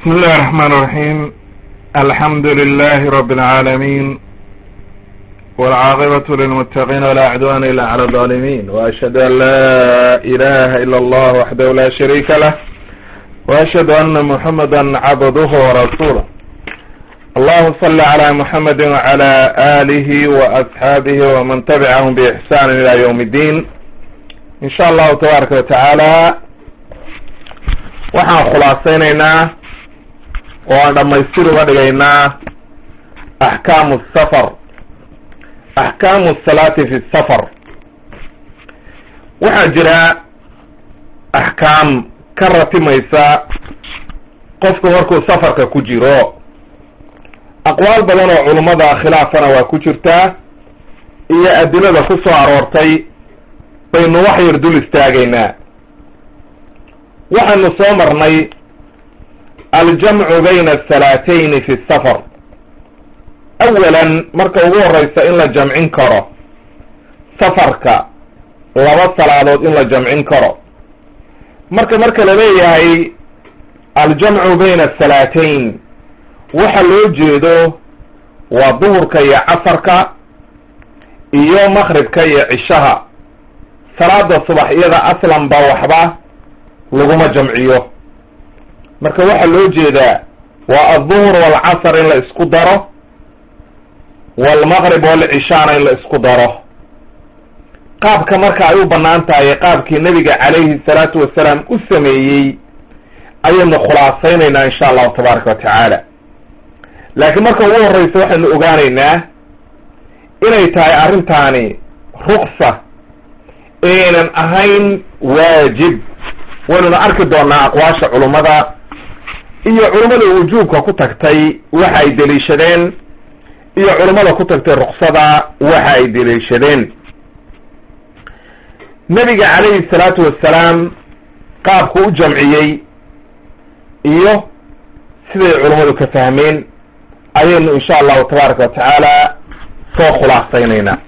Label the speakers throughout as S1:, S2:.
S1: بسم الله الرحمن الرحيم الحمد لله رب العالمين والعاقبة للمتقين ولا عدوان إلا على الظالمين وأشهد أن لا إله إلا الله وحده لا شريك له وأشهد أن محمدا عبده ورسوله اللهم صل على محمد وعلى آله وأصحابه ومن تبعهم بإحسان إلى يوم الدين إن شاء الله تبارك وتعالى waxaan khulaasaynaynaa oo aan dhammaystir uga dhigaynaa axkaamu safar axkaamu salaati fi safar waxaa jira axkaam ka ratimaysa qofku markuu safarka ku jiro aqwaal badan oo culummada khilaafana waa ku jirtaa iyo adilada ku soo aroortay baynu wax yar dul istaagaynaa waxaanu soo marnay aljamcu bayna asalaatayni fi safar awalan marka ugu horeysa in la jamcin karo safarka laba salaadood in la jamcin karo marka marka la leeyahay aljamcu bayna asalaatayn waxa loo jeedo waa duhurka iyo casarka iyo maqribka iyo cishaha salaada subax iyada aslan ba waxba laguma jamciyo marka waxaa loo jeedaa waa alduhur waalcasr in la isku daro waalmaqrib waalcishaana in la isku daro qaabka marka ay u bannaan tahay qaabkii nebiga calayhi salaatu wasalaam u sameeyey ayaynu khulaasaynaynaa insha allahu tabaaraka wa tacaala laakiin marka ugu horreysa waxaynu ogaanaynaa inay tahay arrintaani ruksa aynan ahayn waajib waynuna arki doonaa aqwaasha culummada iyo culummada wujuubka ku tagtay waxa ay deliishadeen iyo culummada ku tagtay ruksada waxa ay deliishadeen nebiga calayhi salaatu wassalaam qaabku u jamciyey iyo siday culummadu ka fahmeen ayaynu insha allahu tabaaraka wa tacaala soo khulaasaynaynaa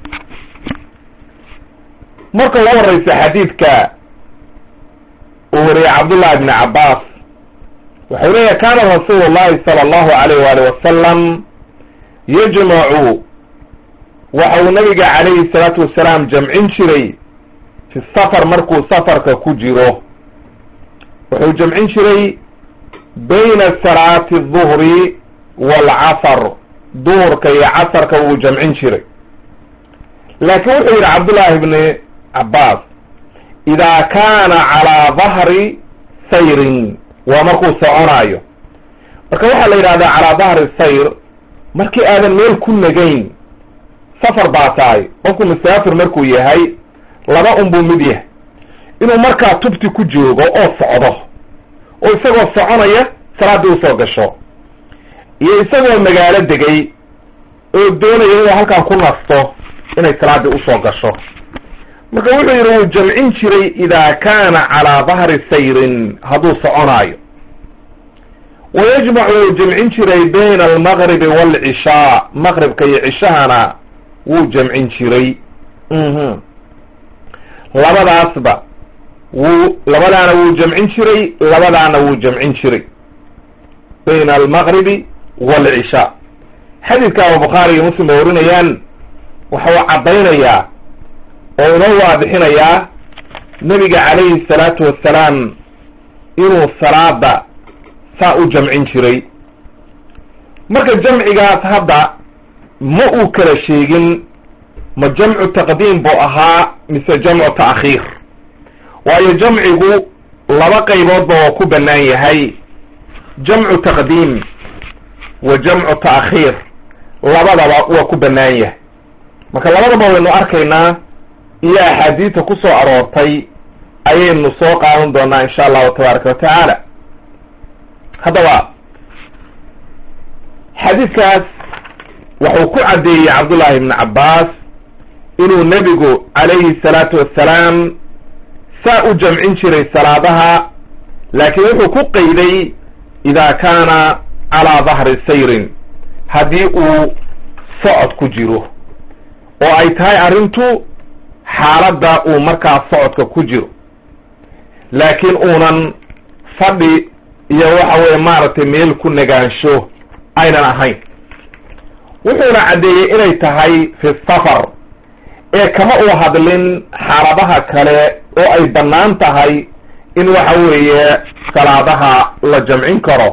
S1: marka ugu horeysa xadiidka uu wariyey cabdullahi bni cabbaas waxau leeyahy kaana rasuulu llahi sala allahu alayh waali wasalam yajmacu waxa uu nabiga calayhi salaatu wasalaam jamcin jiray fi safar markuu safarka ku jiro wuxuu jamcin jiray bayna salaati aduhri waalcasar duhurka iyo casarka wuu jamcin jiray laakiin wuxuu yidhi cabdullahi bni cabbaas ida kaana calaa dahri sayrin waa markuu soconaayo marka waxaa la yidhahdaa calaa dahri sayr markii aadan meel ku nagayn safar baa tahay qofku musaafir markuu yahay laba un buu mid yahay inuu markaa tubti ku joogo oo socdo oo isagoo soconaya salaaddii usoo gasho iyo isagoo magaalo degay oo doonaya inuu halkan ku nasto inay salaaddii usoo gasho marka wuxuu yidhi wuu jamcin jiray ida kaana calaa dahri sayrin hadduu soconaayo wa yajmacu wuu jamcin jiray bayna almaqribi waalcishaa maqribka iyo cishahana wuu jamcin jiray labadaasba wuu labadaana wuu jamcin jiray labadaana wuu jamcin jiray bayna almaqribi waalcishaa xadiidka abu bukhaari iyo muslim ba warinayaan waxa uu caddaynayaa oo inoo waadixinayaa nebiga calayhi salaatu wassalaam inuu salaada saa u jamcin jiray marka jamcigaas hadda ma uu kala sheegin ma jamcu taqdiim buu ahaa mise jamcu ta'khiir waayo jamcigu laba qayboodba waa ku bannaan yahay jamcu taqdiim wa jamcu ta'khiir labadaba waa ku bannaan yahay marka labadaba waynu arkaynaa iyo axaadiista ku soo aroortay ayaynu soo qaadan doonaa insha allahu tabaaraka wa tacaala haddaba xadiidkaas wuxuu ku caddeeyey cabdullahi ibni cabbaas inuu nebigu calayhi salaatu wassalaam saa u jamcin jiray salaadaha laakiin wuxuu ku qayday idaa kaana calaa dahri sayrin haddii uu socod ku jiro oo ay tahay arrintu xaaladda uu markaa socodka ku jiro laakiin uunan fadhi iyo waxa weye maaragtay meel ku nagaansho aynan ahayn wuxuuna caddeeyey inay tahay fi safar ee kama uu hadlin xaaladaha kale oo ay bannaan tahay in waxa weeye salaadaha la jamcin karo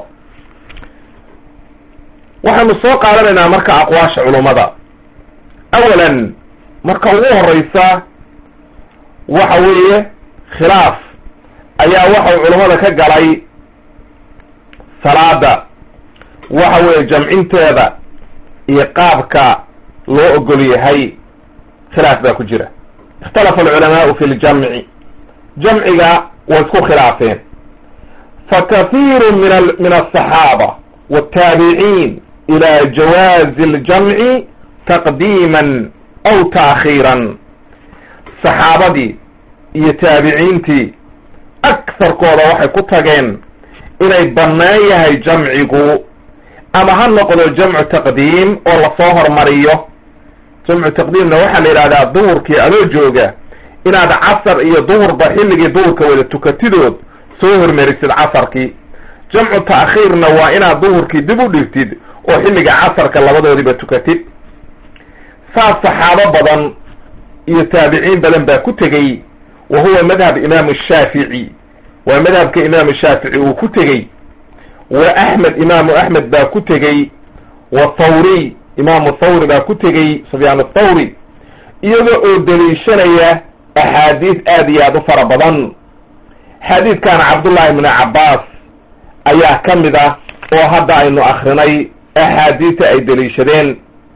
S1: waxaynu soo qaadanaynaa marka aqwaasha culummada awalan marka ugu horeysa waxa weeye khilaaf ayaa waxau culummada ka galay salaada waxa weeye jamcinteeda iyo qaabka loo ogol yahay khilaaf baa ku jira ikhtalafa alculamaau fi ljamci jamciga way isku khilaafeen fakathiiru min min aلصaxaaba wالtaabiciin ila jawaazi اljamci taqdiiman aw taakhiiran saxaabadii iyo taabiciintii akarkooda waxay ku tageen inay bannaan yahay jamcigu ama ha noqdo jamcu taqdiim oo lasoo hormariyo jamcu taqdiimna waxaa la yidhahdaa duhurkii adoo jooga inaad casar iyo duhurba xilligii duhurka wada tukatidood soo hormarisid casarkii jamcu ta'khiirna waa inaad duhurkii dib u dhigtid oo xilliga casarka labadoodiba tukatid saas saxaabo badan iyo taabiciin badan baa ku tegey wa huwa madhab imaamu shaafici waa madhabka imaamu shaafici uu ku tegey wa axmed imaamu axmed baa ku tegey wa thawriy imaamu thawri baa ku tegey sufyaan athawri iyaga oo daliishanaya axaadiis aad iyo aad u fara badan xadiidkan cabdullahi ibnu cabbaas ayaa ka mid ah oo hadda aynu akrinay axaadiista ay daliishadeen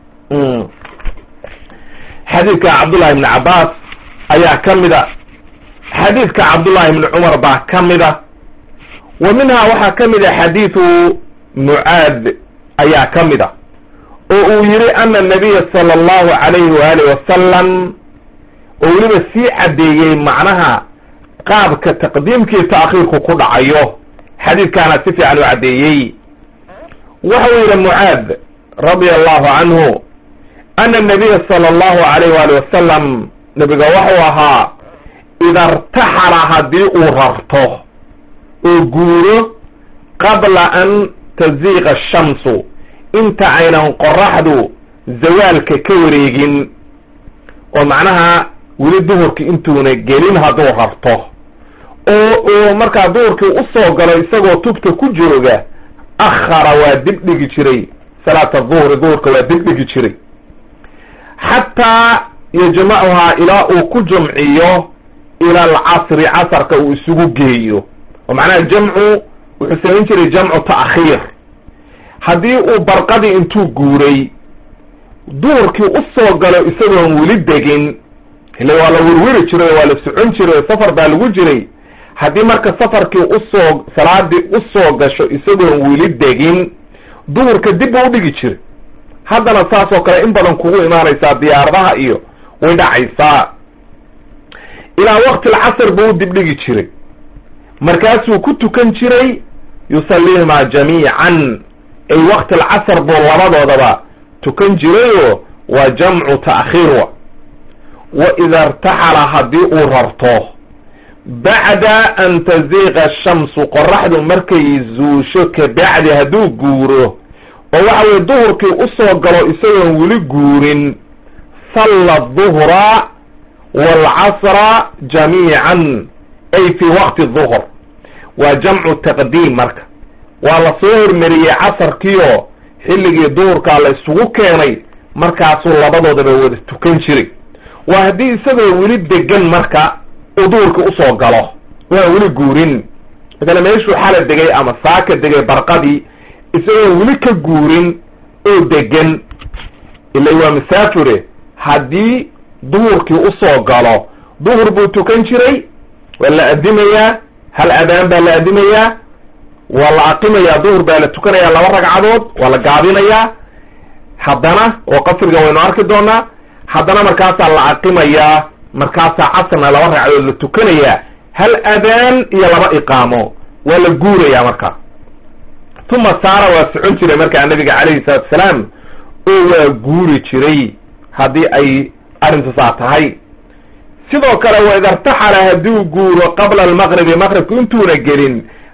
S1: xadiidkan cabdullahi ibni cabbaas ayaa ka mid a xadiidka cabdullahi ibni cumar baa ka mid a wa minhaa waxaa ka mid a xadiidu mucaad ayaa ka mid a oo uu yihi ana nabiya sala allahu calayhi waaalih wasalam oo weliba sii caddeeyey macnaha qaabka taqdiimkii ta'khiirku ku dhacayo xadiidkaana si fiican u caddeeyey waxa uu yihi mucaad radia allahu canhu ana nabiya sala allahu alayh waali wasalam nabiga waxuu ahaa ida irtaxala haddii uu rarto oo guuro qabla an taziiqa ashamsu inta aynan qoraxdu zawaalka ka wareegin oo macnaha weli duhurki intuuna gelin hadduu rarto oo uu markaa duhurkii usoo galo isagoo tubta ku jooga akhara waa dib dhigi jiray salaata duhri duhurka waa dib dhigi jiray xataa yajmacuhaa ilaa uu ku jumciyo ila alcasri casarka uu isugu geeyo oo macnaha jamcu wuxuu samayn jiray jamcu ta'khiir haddii uu barqadii intuu guuray duhurkii usoo galo isagoon weli degin ile waa la werweri jiray oo waa la socon jiray oo safar baa lagu jiray haddii marka safarkii usoo salaadii usoo gasho isagoon weli degin duhurka dib buu udhigi jiray haddana saas oo kale in badan kugu imaanaysaa diyaaradaha iyo way dhacaysaa ilaa waqti alcasr buu u dibdhigi jiray markaasuu ku tukan jiray yusallihimaa jamiican ay waqti alcasr buu labadoodaba tukan jirayoo waa jamcu ta'khiir wa wa ida irtaxala haddii uu rarto bacda an taziiqa ashamsu qoraxdu markay zuusho kabacdi hadduu guuro oo waxa weye duhurkii usoo galo isagoon weli guurin salla duhra waalcasra jamiican ay fi waqti duhr waa jamcu taqdiim marka waa la soo hormariyey casarkiioo xilligii duhurkaa la isugu keenay markaasuu labadoodaba wada tukan jiray waa haddii isagoo weli degan marka uu duhurkii usoo galo waa weli guurin masale meeshuu xala degay ama saaka degay barqadii isagoo weli ka guurin oo degan ila waa masaafure haddii duhurkii usoo galo duhur buu tukan jiray waa la adimayaa hal adaan baa la adimayaa waa la aqimayaa duhur baa la tukanayaa laba ragcadood waa la gaabinayaa haddana oo qasriga waynu arki doonaa haddana markaasaa la aqimayaa markaasaa casrna laba ragcadood la tukanayaa hal adaan iyo laba iqaamo waa la guurayaa marka uma saara waa socon jiray markaa nabiga calayhi salaatu salaam oo waa guuri jiray haddii ay arrintu saa tahay sidoo kale wa ida irtaxala hadduu guuro qabla almaqribi maqribku intuuna gelin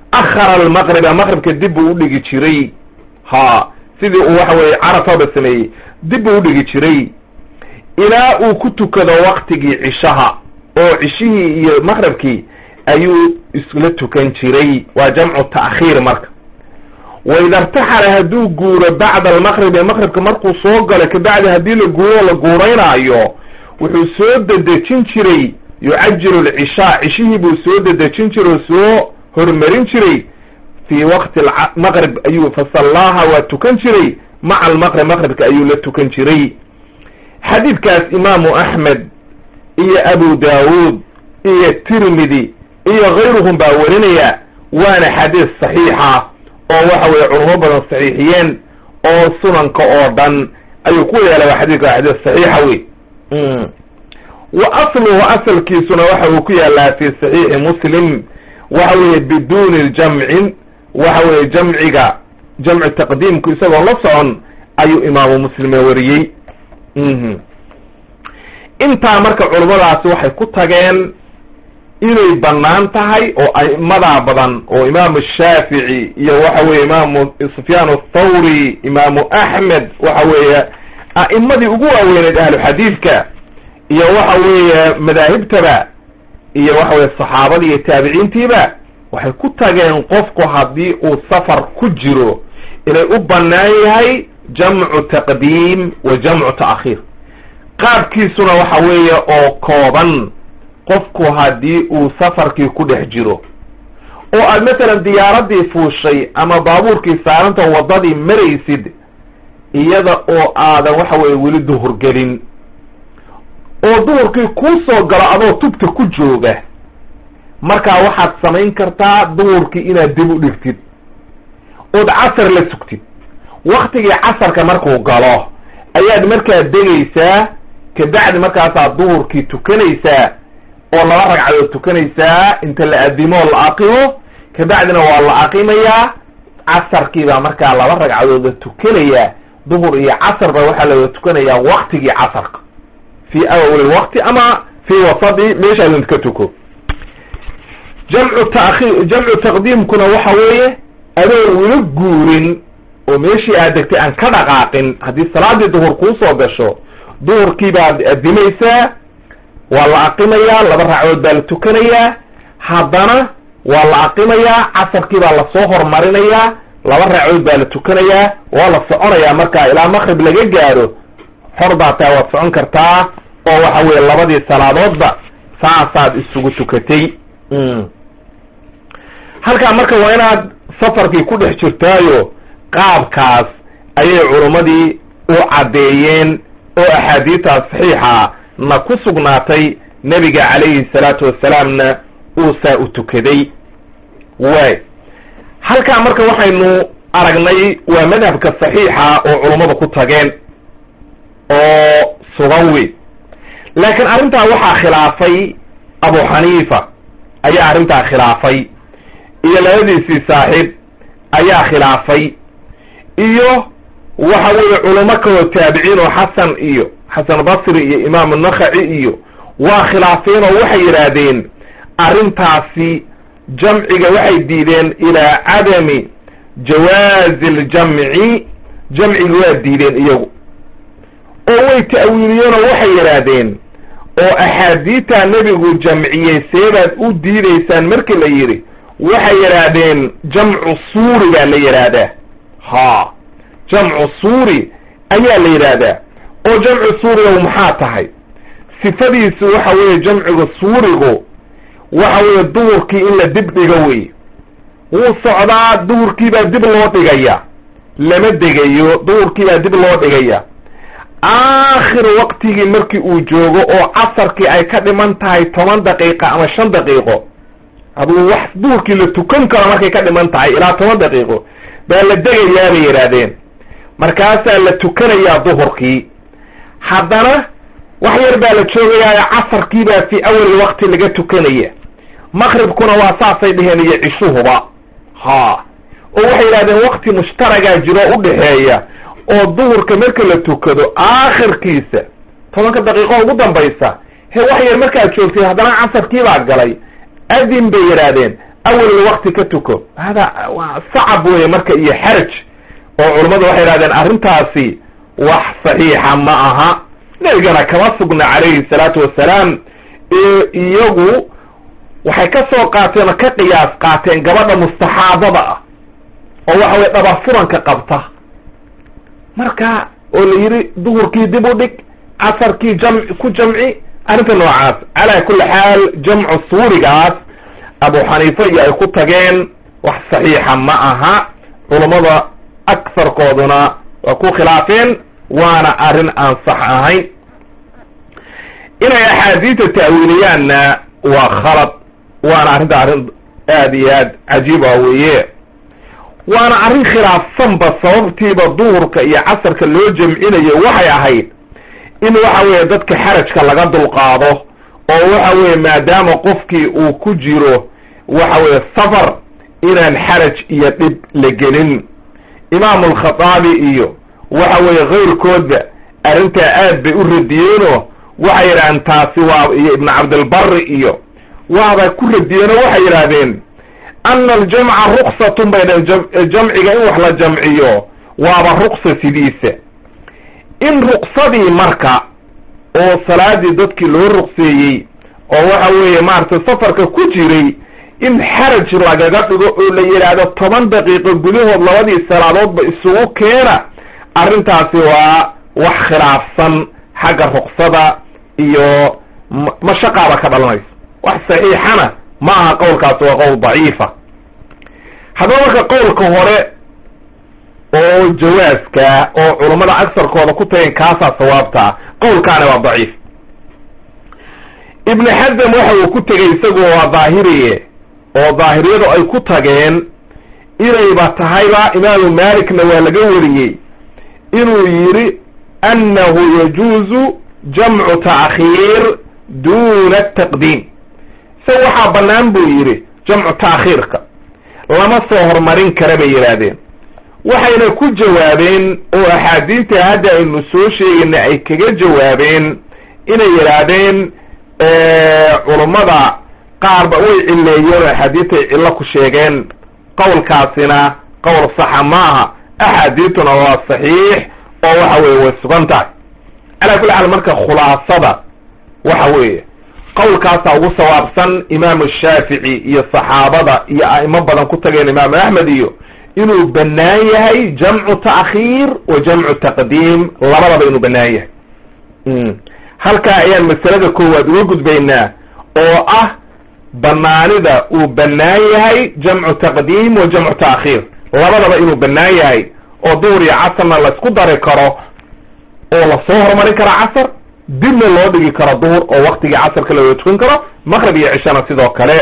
S1: akhara almaqriba maqribka dib buu udhigi jiray ha sidii uu waxa weye carafaba sameeyey dib buu udhigi jiray ilaa uu ku tukado waktigii cishaha oo cishihii iyo maqribkii ayuu isla tukan jiray waa jamcu ta'khiir marka waida irtaxala hadduu guuro bacda almaqribi maqribka markuu soo galo kabacdi haddii la guuro la guuraynaayo wuxuu soo dedejin jiray yucajilu lcishaa cishihii buu soo dedejin jiray oo soo hormarin jiray fii waqti maqrib ayuu fasallaaha waa tukan jiray maca almaqrib maqribka ayuu la tukan jiray xadiidkaas imaamu axmed iyo abu daawuud iyo tirmidi iyo kayruhum baa werinaya waana xadiis saxiixa oo waxa weye culamo badan saxiixiyeen oo sunanka oo dhan ayuu ku yeelay waa xadidka waa xadiis saxiixa wey wa asluhu asalkiisuna waxa uu ku yaalaa fi saxiixi muslim waxa weeye biduuni ljamcin waxa weeye jamciga jamcu taqdiimku isagoo la socon ayuu imaamu muslime wariyey intaa marka culummadaasi waxay ku tageen inay bannaan tahay oo a'immadaa badan oo imaamu shaafici iyo waxa weye imaamu sufyaan athawri imaamu axmed waxa weeye a'immadii ugu waaweyneed ahlu xadiidka iyo waxa weeye madaahibtaba iyo waxa weye saxaabadii iyo taabiciintiiba waxay ku tageen qofku haddii uu safar ku jiro inay u bannaan yahay jamcu taqdiim wa jamcu ta'khiir qaabkiisuna waxa weeye oo kooban qofku haddii uu safarkii ku dhex jiro oo aad masalan diyaaraddii fuushay ama baabuurkii saaranta waddadii maraysid iyada oo aadan waxa weye weli duhur gelin oo duhurkii kuu soo galo adoo tubta ku jooga markaa waxaad samayn kartaa duhurkii inaad dib u dhigtid ood casar la sugtid waktigii casarka markuu galo ayaad markaa degaysaa kabacdi markaasaad duhurkii tukanaysaa oo laba ragcadood tukanaysaa inta la adimo la aqimo kabacdina waa la aqimayaa casarkii baa markaa laba ragcadood la tukanayaa duhur iyo casar baa waxaa la tukanayaa waktigii casarka fi awal waqti ama fi wasadi meeshaadun ka tuko jamcu taakhiir jamcu taqdiimkuna waxa weeye adoon wila guurin oo meeshii aad degtay aan ka dhaqaaqin haddii salaadii duhur kuu soo gasho duhurkii baad adimaysaa waa la aqimayaa laba ragcadood baa la tukanayaa haddana waa la aqimayaa casarkii baa lasoo hormarinayaa laba ragcadood baa la tukanayaa waa la soconayaa markaa ilaa maqrib laga gaaro xor baa taa waad socon kartaa oo waxa weye labadii salaadoodba saasaad isugu tukatay halkaa marka waa inaad safarkii ku dhex jirtaayo qaabkaas ayay culummadii u caddeeyeen oo axaadiidtaas saxiixa na ku sugnaatay nebiga calayhi salaatu wassalaamna uu saa u tukaday waay halkaa marka waxaynu aragnay waa madhabka saxiixa oo culummada ku tageen oo sugan wey laakiin arrintaa waxaa khilaafay abu xaniifa ayaa arrintaa khilaafay iyo labadiisii saaxiib ayaa khilaafay iyo waxa weeye culamo kaloo taabiciin oo xasan iyo xasan basri iyo imaamu nakhaci iyo waa khilaafeen oo waxay yidhaahdeen arrintaasi jamciga waxay diideen ilaa cadami jawaazi ljamci jamciga waa diideen iyagu oo way ta'wiiliyeen oo waxay yidhaahdeen oo axaadiidtaa nebigu jamciyey seebaad u diidaysaan markii la yidhi waxay yidhaahdeen jamcu suuri baa la yidhaahdaa ha jamcu suuri ayaa la yidhaahdaa oo jamcu suuriga maxaa tahay sifadiisu waxa weeye jamciga suurigu waxa weeye duhurkii in la dib dhigo wey wuu socdaa duhurkii baa dib loo dhigaya lama degayo duhurkii baa dib loo dhigaya aakhir waqtigii markii uu joogo oo casarkii ay ka dhiman tahay toban daqiiqa ama shan daqiiqo aduu wax duhurkii la tukan karo markay ka dhiman tahay ilaa toban daqiiqo baa la degayaa bay yidhaahdeen markaasaa la tukanayaa duhurkii haddana wax yar baa la joogayaayo casarkii baa fi awal waqti laga tukanaya maqribkuna waa saasay dheheen iyo cishuhuba ha oo waxay yidhahdeen waqti mushtaragaa jiro udhexeeya oo duhurka marka la tukado aakhirkiisa tobanka daqiiqo ugu dambaysa he wax yar markaad joogtay haddana casarkii baa galay adin bay yidhaahdeen awel waqti ka tuko hada waa sacab weeye marka iyo xaraj oo culammadu waxay yidhahdeen arrintaasi wax saxiixa ma aha nebigana kama sugna calayhi salaatu wassalaam iyagu waxay ka soo qaateen oo ka qiyaas qaateen gabadha mustaxaadada ah oo waxa weye dhabar furanka qabta marka oo la yidhi duhurkii dib u dhig casarkii jam ku jamci arrinta noocaas calaa kulli xaal jamcu suurigaas abu xaniifa iyo ay ku tageen wax saxiixa ma aha culammada agsarkooduna waa ku khilaafeen waana arrin aan sax ahayn inay axaadiista ta'wiiliyaanna waa khalad waana arrinta arrin aad iyo aad cajiiba weeye waana arrin khilaafsanba sababtiiba duhurka iyo casarka loo jamcinayo waxay ahayd in waxa weeye dadka xarajka laga dulqaado oo waxa weeye maadaama qofkii uu ku jiro waxa weeye safar inaan xaraj iyo dhib la gelin imaamu alkhataabi iyo waxa weeye kayrkoodba arrintaa aad bay u radiyeenoo waxay yidhahdeen taasi waa iyo ibnu cabdilbari iyo waaba ku radiyeenoo waxay yidhaahdeen ana aljamca ruksatun bay dhaheen jamciga in wax la jamciyo waaba ruksa sidiisa in ruksadii marka oo salaadii dadkii loo rukseeyey oo waxa weeye maaragtay safarka ku jiray in xaraj lagaga dhigo oo la yidhaahdo toban daqiiqo gudahood labadii salaadoodba isugu keena arrintaasi waa wax khilaafsan xagga ruksada iyo mashaqaaba ka dhalanaysa wax saxiixana ma aha qowlkaasi waa qowl daciifa haddaba marka qowlka hore oo jawaaska oo culammada agsarkooda ku tageen kaasaa sawaabtaa qowlkaana waa daciif ibnu xasam waxa uu ku tegey isagu waa daahiriye oo daahiriyadu ay ku tageen inayba tahayba imaamu malikna waa laga wariyey inuu yidhi annahu yajuuzu jamcu ta'khiir duna taqdiim isaga waxaa bannaan buu yidhi jamcu ta'khiirka lama soo horumarin kara bay yidhaahdeen waxayna ku jawaabeen oo axaadiista hadda aynu soo sheegayna ay kaga jawaabeen inay yidhaahdeen culummada qaarba way cilleeyeen oo axaadiistay cillo ku sheegeen qowlkaasina qowl saxa maaha axaadiistuna waa saxiix oo waxa weye way sugan tahay calaa kulli xaal marka khulaasada waxa weeye qowlkaasaa ugu sawaabsan imaamu shaafici iyo saxaabada iyo a'imo badan ku tageen imaamu axmed iyo inuu bannaan yahay jamcu ta'khiir wa jamcu taqdiim labadaba inuu bannaan yahay halkaa ayaan masalada koowaad uga gudbaynaa oo ah banaanida uu bannaan yahay jamcu taqdiim wa jamcu ta'khiir labadaba inuu bannaan yahay oo duhur iyo casarna la isku dari karo oo lasoo horumarin karo casar dibna loo dhigi karo duhur oo waktigii casarka looga tukan karo maqrib iyo cishana sidoo kale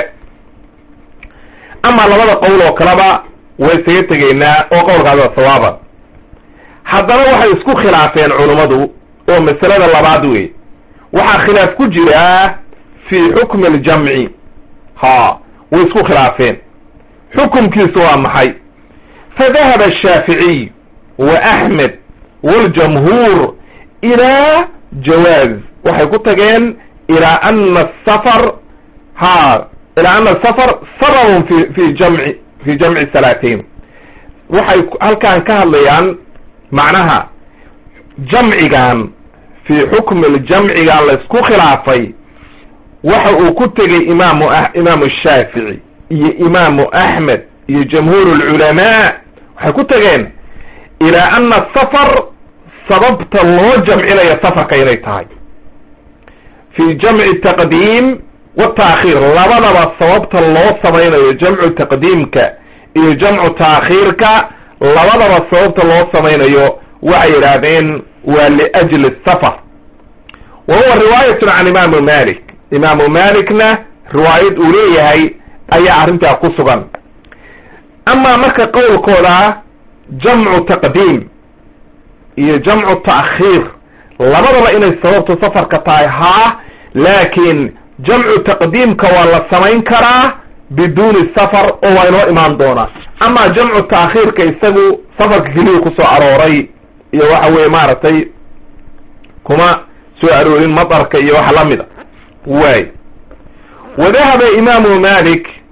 S1: amaa labada qowl oo kaleba way isaga tegaynaa oo qowlkaasi waa sawaaba haddana waxay isku khilaafeen culummadu oo masalada labaad wey waxaa khilaaf ku jiraa fi xukmi aljamci ha way isku khilaafeen xukumkiisu waa maxay fadahaba ashaaficiy wa axmed waljamhuur ilaa jawaaz waxay ku tageen ilaa ana asafar ha ilaa ana asafar sababun fi fi jamci fi jamci salaateyn waxay halkan ka hadlayaan macnaha jamcigan fi xukmi ljamcigan laysku khilaafay waxa uu ku tegey imaamu imaamu shaafici iyo imaamu axmed iyo jamhuur lculamaa waxay ku tageen ilaa ana safar sababta loo jamcinayo safarka inay tahay fi jamci taqdiim wataakhiir labadaba sababta loo samaynayo jamcu taqdiimka iyo jamcu taakhiirka labadaba sababta loo samaynayo waxay yidhaahdeen waa liajli safar wa huwa riwaayatun can imaamu malik imaamu malikna riwaayad uu leeyahay ayaa arrintaa ku sugan amaa marka qowlkooda jamcu taqdiim iyo jamcu ta'khiir labadaba inay sababtu safarka tahay haa laakiin jamcu taqdiimka waa la samayn karaa biduuni safar oo waa inoo imaan doonaa amaa jamcu ta'khiirka isagu safarka keliya kusoo arooray iyo waxa weye maaragtay kuma soo aroorin madarka iyo wax lamida waay wadahaba imaamu malik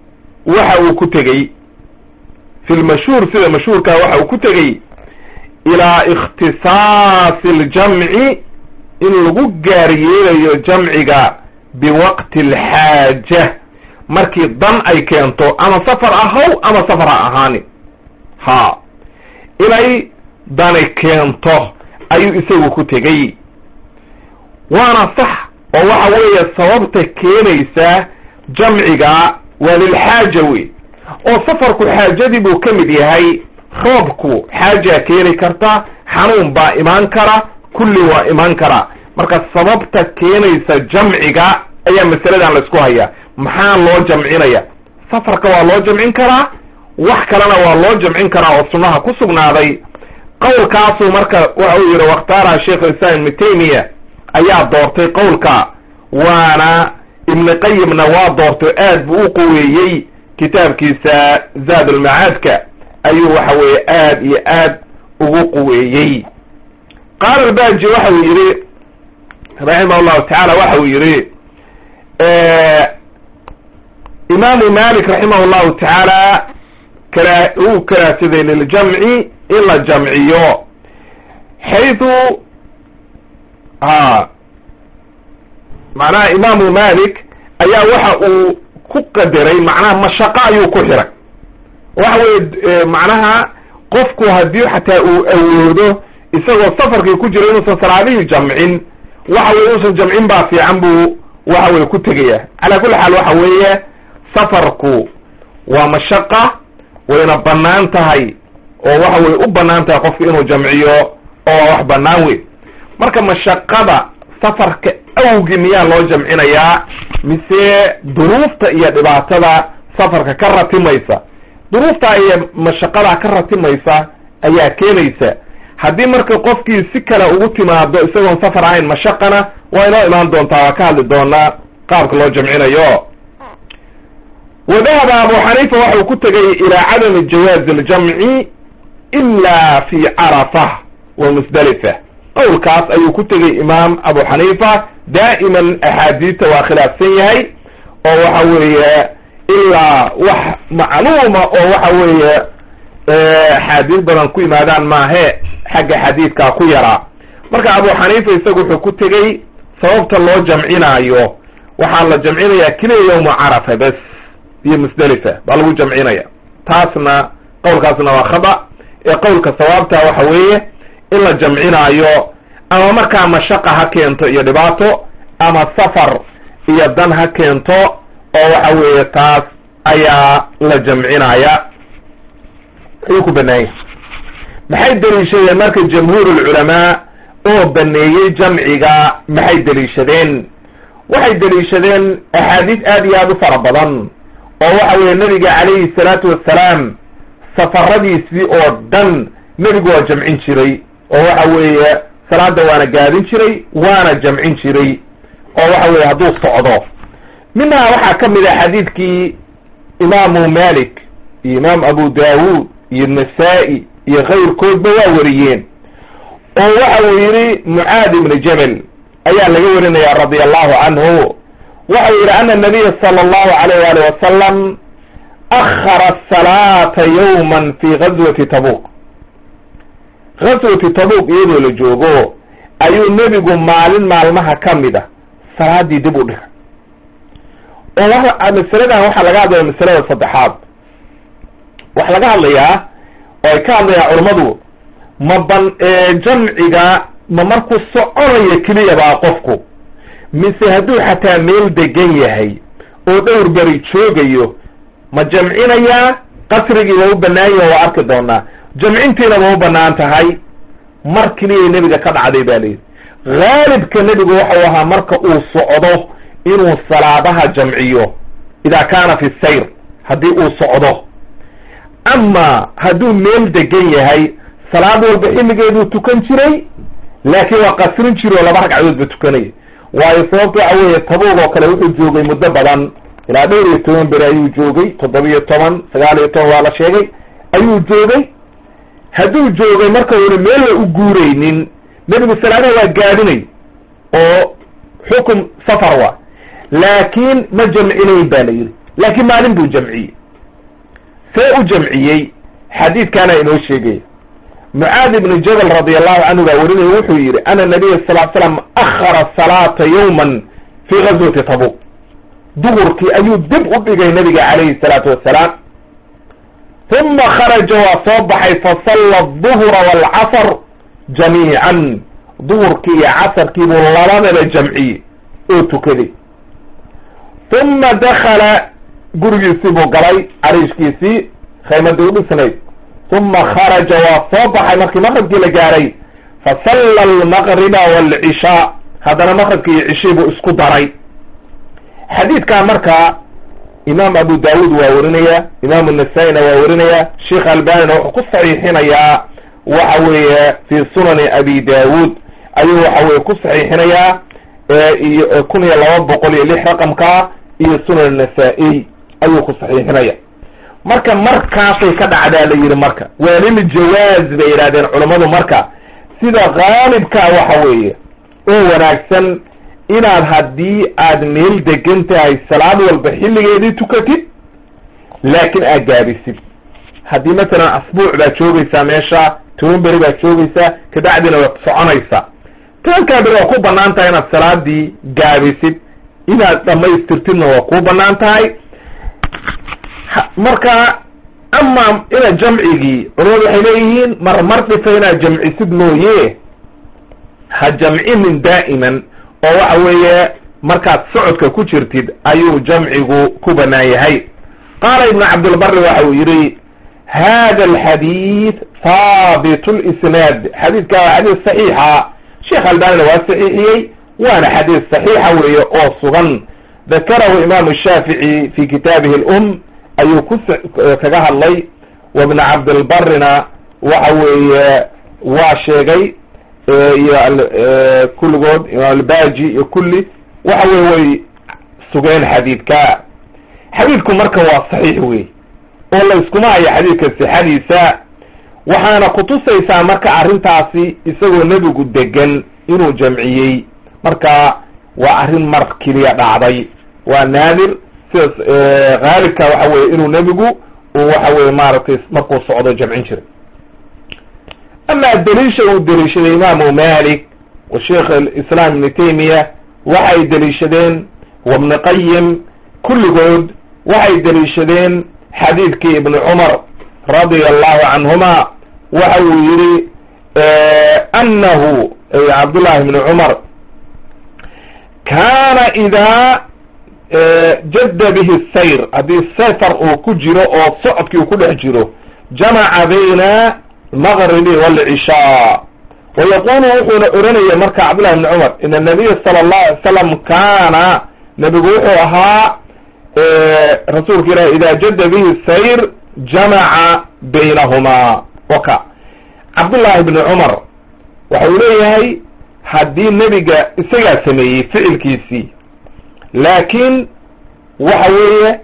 S1: waxa uu ku tegey fi lmashhuur sida mashhuurka waxa uu ku tegey ilaa ikhtisaasi aljamci in lagu gaaryeelayo jamciga biwaqti alxaaja markii dan ay keento ama safar ahaw ama safar ha ahaani ha inay dani keento ayuu isagu ku tegey waana sax oo waxa weeye sababta keenaysa jamciga waa lilxaaja wey oo safarku xaajadii buu ka mid yahay roobku xaajaa keeni karta xanuun baa imaan kara kulli waa imaan kara marka sababta keenaysa jamciga ayaa masaladan laisku hayaa maxaa loo jamcinaya safarka waa loo jamcin karaa wax kalena waa loo jamcin karaa oo sunnaha ku sugnaaday qowlkaasuu marka waxa uu yihi wakhtaara sheikh islam ibnu taymiya ayaa doortay qowlka waana ibni qayimna waa doortay aad buu u quweeyey kitaabkiisa zaad ulmacaadka ayuu waxa weeye aad iyo aad ugu quweeyey qaala albaji waxa uu yihi raximah llahu tacaala waxa uu yihi imaamu malik raximah llahu tacaala kara uu karaahsaday liljamci in la jamciyo xaytu ha macnaha imaamu malik ayaa waxa uu ku qadaray macnaha mashaqo ayuu ku xiray waxa weye macnaha qofku haddii xataa uu awoodo isagoo safarkii ku jiro inuusan salaadihii jamcin waxa weye inuusan jamcin baa fiican buu waxa weye ku tegaya calaa kulli xaal waxa weeye safarku waa mashaqa wayna banaan tahay oo waxa weye u banaan tahay qofku inuu jamciyo oo wax banaan wey marka mashaqada safarka awgi miyaa loo jamcinayaa mise duruufta iyo dhibaatada safarka ka ratimaysa duruufta iyo mashaqada ka ratimaysa ayaa keenaysa haddii marka qofkii si kale ugu timaado isagoon safar ahayn mashaqana waa inoo imaan doontaa waa ka hadli doonaa qaabka loo jamcinayo wa dahaba abu xaniifa waxa uu ku tegay ilaa cadami jawaazi aljamci ila fi carafa wa musdalifa qowlkaas ayuu ku tegay imaam abu xaniifa daa'iman axaadiista waa khilaafsan yahay oo waxa weeye ilaa wax macluuma oo waxa weeye axaadiis badan ku yimaadaan maahe xagga xadiidkaa ku yaraa marka abu xaniifa isagu wuxuu ku tegey sababta loo jamcinaayo waxaa la jamcinayaa keliya yawma carafa bes iyo musdelifa baa lagu jamcinaya taasna qowlkaasna waa khada ee qowlka sawaabta waxa weeye in la jamcinaayo ama markaa mashaqa ha keento iyo dhibaato ama safar iyo dan ha keento oo waxa weeye taas ayaa la jamcinaya ayuu ku baneeyay maxay deliishadeen marka jamhuur ulculamaa oo baneeyey jamciga maxay deliishadeen waxay deliishadeen axaadiis aad iyo aad u fara badan oo waxa weeye nabiga calayhi salaatu wassalaam safaradiisii oo dhan nebigu waa jamcin jiray oo waxa weeye salaada waana gaadin jiray waana jamcin jiray oo waxa weeye hadduu socdo minhaa waxaa ka mid ah xadiidkii imaamu malik iyo imaam abu daawuud iyo nasaa-i iyo kayrkoodba waa wariyeen oo waxa uu yidhi mucaad ibni jabel ayaa laga warinaya radia allahu canhu waxau yidhi ana nabiya sala allahu alayh wali wasalam akhara asalaata yawman fi gazwati tabuq gazwati tabuq iyadoo la joogo ayuu nebigu maalin maalmaha ka mid a salaadii dib u dhigay oo masaladan waxaa laga hadlaya masalada saddexaad waxaa laga hadlayaa oo ay ka hadlayaan culammadu ma ban jamciga ma markuu soconayo keliya baa qofku mise hadduu xataa meel degan yahay oo dhowr beri joogayo ma jamcinayaa qasrigii waa u banaan yahi waa arki doonaa jamcintiina ma u banaan tahay mar keliyay nebiga ka dhacday ba layidhi haalibka nebigu waxau ahaa marka uu socdo inuu salaadaha jamciyo idaa kaana fi sayr haddii uu socdo ama hadduu meel degan yahay salaad walba xilligeeduu tukan jiray laakiin waa qasrin jiri oo laba ragcadoodba tukanaya waayo sababta waxa weeye tabuug oo kale wuxuu joogay muddo badan ilaa dhowr iyo toban beri ayuu joogay toddoba-iyo toban sagaal iyo toban waa la sheegay ayuu joogay hadduu joogay marka una meella u guuraynin nebigu salaadaha waa gaadinay oo xukum safar waa laakiin ma jamcinayn ba la yidhi laakiin maalin buu jamciyey see u jamciyey xadiidkaana inoo sheegaya mucaad ibnu jabal radi allahu canhu baa werinaya wuxuu yidhi ana nabiya sal l slam akhara salaata yawman fii gazwati tabuk duhurkii ayuu dib u dhigay nabiga calayhi salaatu wassalaam uma kharaja waa soo baxay fasalla aduhra waalcasr jamiican duhurkii iyo casarkii buu labadaba jamciyey oo tukaday uma dakala gurigiisii buu galay cariishkiisii khaymadii u dhisnayd uma kharaja waa soo baxay markii maqribkii la gaaray fasalla almaqriba waalcishaa haddana maqribkii iyo cishii buu isku daray xadiidkaa markaa imaam abu daawuud waa werinaya imaamu nasaa-ina waa werinaya sheikh albanina wuxuu ku saxiixinayaa waxa weeye fi sunani abi daawuud ayuu waxa weye ku saxiixinayaa iyo kun iyo laba boqol iyo lix raqamka iyo sunan nasaa-iy ayuu ku saxiixinaya marka markaasay ka dhacdaa la yidhi marka waa lil jawaaz bay yidhahdeen culammadu marka sida qaalibkaa waxa weeye oo wanaagsan inaad haddii aad meel degan tahay salaad walba xilligeedii tukatid laakiin aad gaabisid haddii masalan asbuuc baad joogaysaa meesha toban beri baad joogaysaa kabacdina waad soconaysaa tobankaa beri waa ku banaan tahay inaad salaadii gaabisid inaad dhamaystirtidna waa kuu banaan tahay marka ama inaad jamcigii culamadu waxay leeyihiin marmar dhifa inaad jamcisid mooye ha jamcinin daa'iman oo waxa weeye markaad socodka ku jirtid ayuu jamcigu ku banaan yahay qaala ibnu cabdilbari waxa uu yidhi hada alxadiid haabit lisnaad xadiidka waa xadiis saxiixa sheekh albanina waa saxiixiyey waana xadiis saxiixa weeye oo sugan dakarahu imaamu shaafici fi kitaabihi lum ayuu ku kaga hadlay wabn cabdilbarina waxa weeye waa sheegay iyo kulligood imaam albaji iyo kulli waxa weye way sugeen xadiidka xadiidku marka waa saxiix wey oo la iskuma hayo xadiidka sixadiisa waxaana kutusaysaa marka arrintaasi isagoo nebigu degan inuu jamciyey marka waa arrin mar keliya dhacday waa naadir sidaas haalibka waxa weye inuu nebigu uu waxa weye maaragtay markuu socdo jamcin jiray ama daliisha uu daliishaday imaamu malik wa sheikh alislaam ibni taymiya waxay daliishadeen wabni qayim kulligood waxay daliishadeen xadiidkii ibni cumar radia allahu canhuma waxa uu yihi anahu cabdullahi ibni cumar kaana idaa jadda bihi sayr haddii safar uu ku jiro oo socodkii uu ku dhex jiro jamaca bayna almaqribi waalcishaa wayaqulu wuxuuna oranaya marka cabdullahi ibni cumar in anabiya sala allahu alay salam kaana nebigu wuxuu ahaa rasuulka ilahi ida jadda bihi sayr jamaca baynahumaa waka cabdullahi ibni cumar waxa uu leeyahay haddii nebiga isagaa sameeyey ficilkiisii laakiin waxa weeye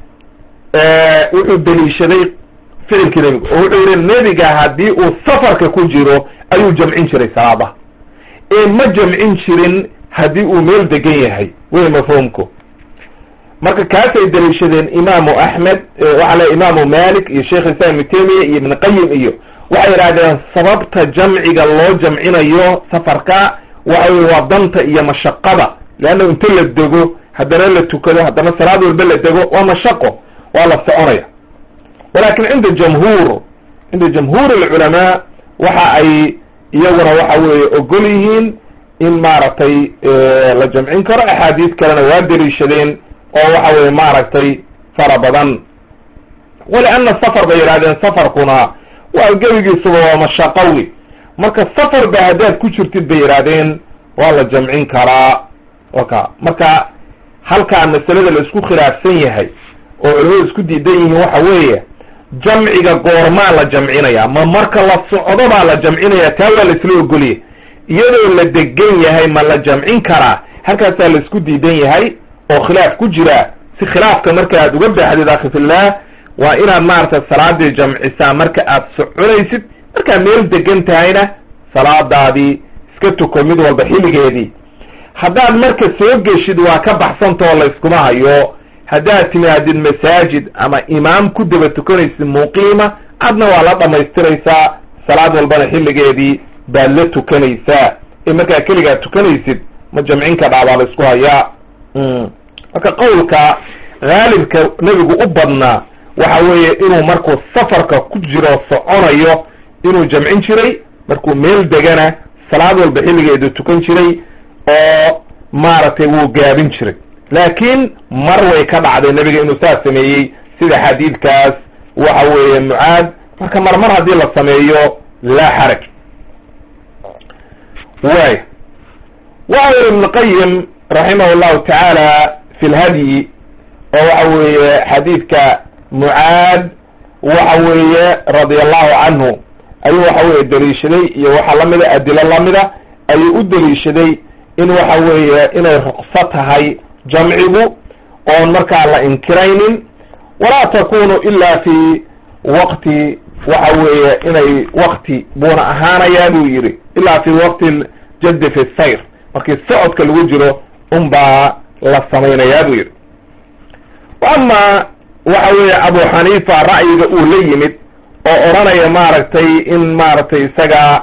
S1: wuxuu deliishaday ficilkii nebiga oo wuxuu yihi nebiga haddii uu safarka ku jiro ayuu jamcin jiray salaada ee ma jamcin jirin haddii uu meel degan yahay wey mafhuumku marka kaasay daliishadeen imaamu axmed waxa le imaamu malik iyo sheikh islam ibnu taymiya iyo ibn qayim iyo waxay yidhahdeen sababta jamciga loo jamcinayo safarka waxa wey waa danta iyo mashaqada leanna inta la dego haddana la tukado haddana salaad walba la dego waa mashaqo waa la soconaya walakin cinda jamhuur cinda jamhuur alculamaa waxa ay iyaguna waxa weeye ogol yihiin in maaragtay la jamcin karo axaadiis kalena waa daliishadeen oo waxa weye maaragtay fara badan walianna safar bay yidhahdeen safarkuna waa gebigiisuba waa mashaqawi marka safar ba haddaad ku jirtid bay yidhahdeen waa la jamcin karaa waka marka halkaa masalada la isku khilaafsan yahay oo culimadu isku diidan yihiin waxa weeye jamciga goormaa la jamcinaya ma marka la socdo baa la jamcinaya taa waa la isla ogolya iyadoo la degan yahay ma la jamcin karaa halkaasaa la isku diidan yahay oo khilaaf ku jira si khilaafka marka aad uga baaxdid akhi fillah waa inaad maaragtay salaadii jamcisaa marka aad soconaysid markaad meel degan tahayna salaadaadii iska tuko mid walba xilligeedii haddaad marka soo geshid waa ka baxsantao la iskuma hayo haddaad timaadid masaajid ama imaam ku daba tukanaysid muqiima adna waa la dhammaystiraysaa salaad walbana xilligeedii baad la tukanaysaa ee markaa keligaa tukanaysid ma jamcin kadhaa baa la isku hayaa marka qowlka haalibka nebigu u badnaa waxa weeye inuu markuu safarka ku jiro soconayo inuu jamcin jiray markuu meel degana salaad walba xilligeedu tukan jiray oo maaragtay wuu gaabin jiray laakiin mar way ka dhacday nebiga inuu saas sameeyey sida xadiidkaas waxa weeye mucaad marka mar mar haddii la sameeyo laa xaraj waay waxa yiri ibn qayim raximah llahu tacaala fi lhadyi oo waxa weeye xadiidka mucaad waxa weeye radia allahu canhu ayuu waxa weye daliishaday iyo waxa lamida adilo lamida ayuu u daliishaday in waxa weeye inay ruqso tahay jamcigu oon markaa la inkiraynin walaa takunu ila fi waqti waxa weeye inay wakti buuna ahaanayaa buu yidhi ilaa fi waqti ljaddi fi sayr markii socodka lagu jiro unbaa la samaynayaa buu yidhi ama waxa weeye abu xaniifa ra'yiga uu la yimid oo odhanaya maaragtay in maaragtay isaga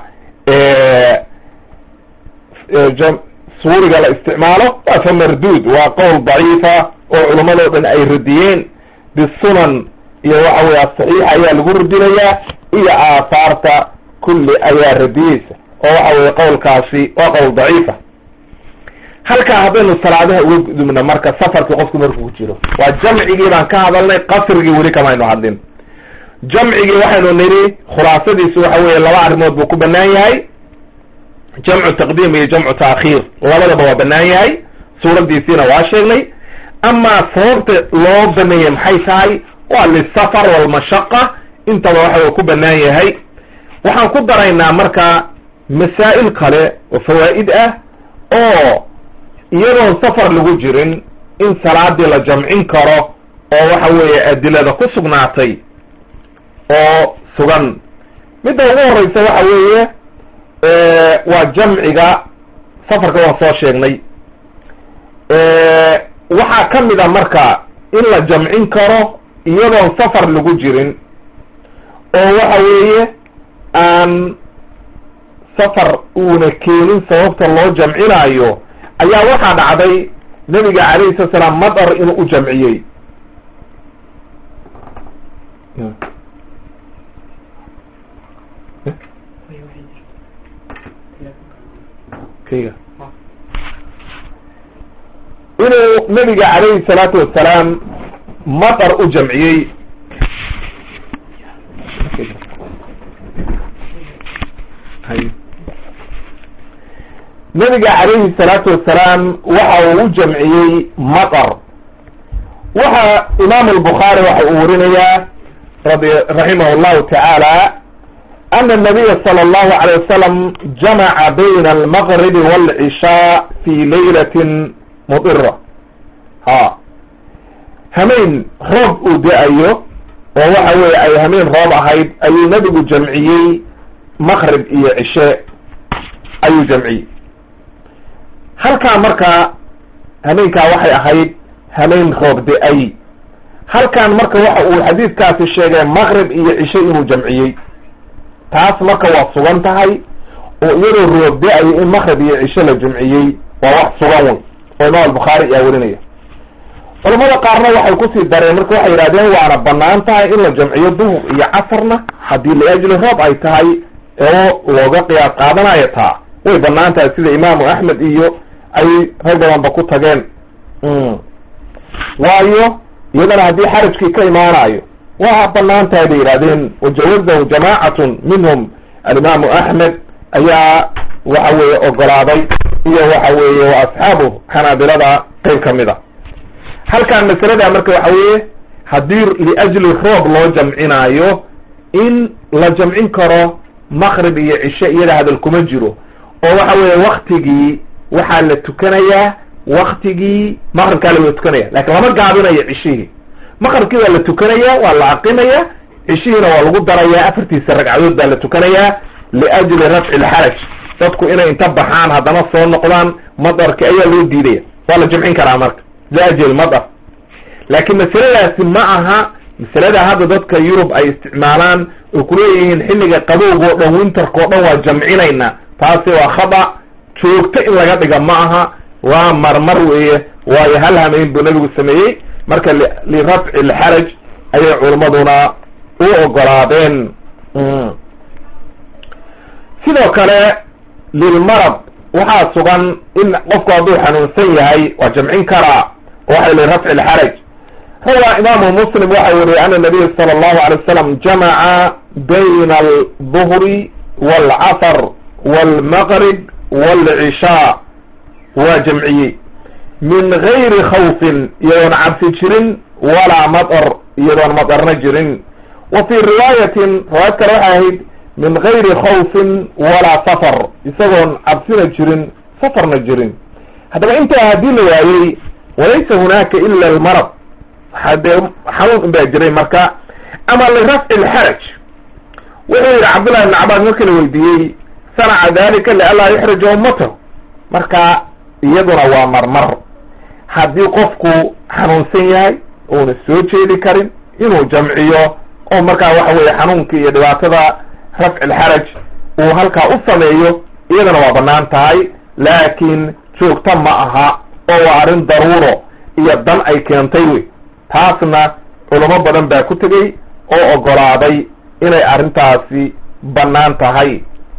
S1: suuriga la isticmaalo waa fa marduud waa qowl daciifa oo culammadoo dhan ay radiyeen bisunan iyo waxa weye asaxiixa ayaa lagu radinayaa iyo aahaarta kulli ayaa radiyeysa oo waxa weye qowlkaasi waa qowl daciifa halkaa haddaynu salaadaha uga gudubna marka safarkii qofku markuu ku jiro waa jamcigii baan ka hadalnay qasrigii weli kamaynu hadlin jamcigii waxaynu nidhi khulaasadiisu waxa weeye laba arrimood buu ku banaan yahay jamcu taqdiim iyo jamcu taakhiir labadaba waa banaan yahay suuraddiisiina waa sheegnay amaa sababta loo baneeyey maxay tahay waa lisafar walmashaqa intaba waxa ku banaan yahay waxaan ku daraynaa marka masaa'il kale oo fawaa'id ah oo iyadoon safar lagu jirin in salaadii la jamcin karo oo waxa weeye adilada ku sugnaatay oo sugan midda ugu horeysa waxa weeye waa jamciga safarka waan soo sheegnay waxaa ka mid a marka in la jamcin karo iyadoon safar lagu jirin oo waxa weeye aan safar uuna keenin sababta loo jamcinaayo ayaa waxaa dhacday nabiga calayhi salatu salaam madar inuu u jamciyey kayga inuu nabiga calayhi salaatu wasalaam madar u jamciyey nabiga calayhi salaatu wasalaam waxa uu u jamciyey matar waxa imaamu albukhaari waxa uu warinayaa radi raximah allahu tacaala ana anabiya sala allahu alayh wasalam jamaca bayna almaqribi waalcishaa fi laylatin mudira ha hameen roob uu da-ayo oo waxa weeye ay hameen roob ahayd ayuu nabigu jamciyey maqrib iyo cishe ayuu jamciyey halkaa marka hameenkaa waxay ahayd hameen roob da-ay halkan marka waxa uu xadiidkaasi sheegay maqrib iyo cishe inuu jamciyey taas marka waa sugan tahay oo iyadoo roob da-ayo in maqrib iyo cishe la jamciyey waa wax sugan wey oo imaam albukhaari ayaa werinaya culamada qaarna waxay kusii dareen marka waxay yidhahdeen waana banaan tahay in la jamciyo duhur iyo casarna haddii liajli roob ay tahay oo looga qiyaas qaadanayo taa way banaan tahay sida imaamu axmed iyo ay rag badanba ku tageen waayo iyadana haddii xarajkii ka imaanayo waa banaan tahay bay yidhahdeen wajawazahu jamaacatun minhum alimaamu axmed ayaa waxa weeye ogolaaday iyo waxa weeye wa asxaabu xanaabilada qeyb kamid a halkan masalada marka waxa weeye haddii liajli roob loo jamcinaayo in la jamcin karo maqrib iyo cishe iyada hadal kuma jiro oo waxa weeye waktigii waxaa la tukanayaa waktigii maqribkaa la tukanaya lakin lama gaabinayo cishihii maqribkii waa la tukanaya waa la aqimaya cishihiina waa lagu daraya afartiisa ragcadood baa la tukanayaa liajli rafci lxaraj dadku inay inta baxaan haddana soo noqdaan madarki ayaa loo diidaya waa la jamcin karaa marka liajli madar laakiin masaladaasi ma aha masalada hadda dadka yurub ay isticmaalaan oo kuleeyihiin xilliga qabowga o dhan winterka o dhan waa jamcinayna taasi waa khada joogto in laga dhiga ma aha waa marmar weeye waayo hal hameyn buu nabigu sameeyey marka lirafci lxaraj ayay culimmaduna u ogolaadeen sidoo kale lilmarad waxaa sugan in qofku hadduu xanuunsan yahay waa jamcin karaa waxay lirafci lxaraj rawa imaamu muslim waxa weriye ana nabiy sala allahu alay wasalam jamaca bayna alduhri waalcasr waalmaqrib waalcishaa waa jamciyey min gayri khawfin iyadoon cabsi jirin walaa matar iyadoon matarna jirin wa fii riwaayatin riwaayad kale waxay ahayd min gayri khawfin walaa safar isagoon cabsina jirin safarna jirin haddaba intaa haddii la waayey walaysa hunaaka ila almarad waxaa dee xanuun in baa jiray marka ama lirafci lxaraj wuxuu yihi cabdullahi ibn cabaas marka la weydiiyey sanaca dalika lianlaa yuxrija ummatahu marka iyaduna waa marmar haddii qofku xanuunsan yahay uuna soo jeedi karin inuu jamciyo oo markaa waxa weeye xanuunka iyo dhibaatada rafci lxaraj uu halkaa u sameeyo iyadana waa banaan tahay laakiin joogta ma aha oo waa arrin daruuro iyo dan ay keentay wey taasna culamo badan baa ku tegey oo ogolaaday inay arrintaasi bannaan tahay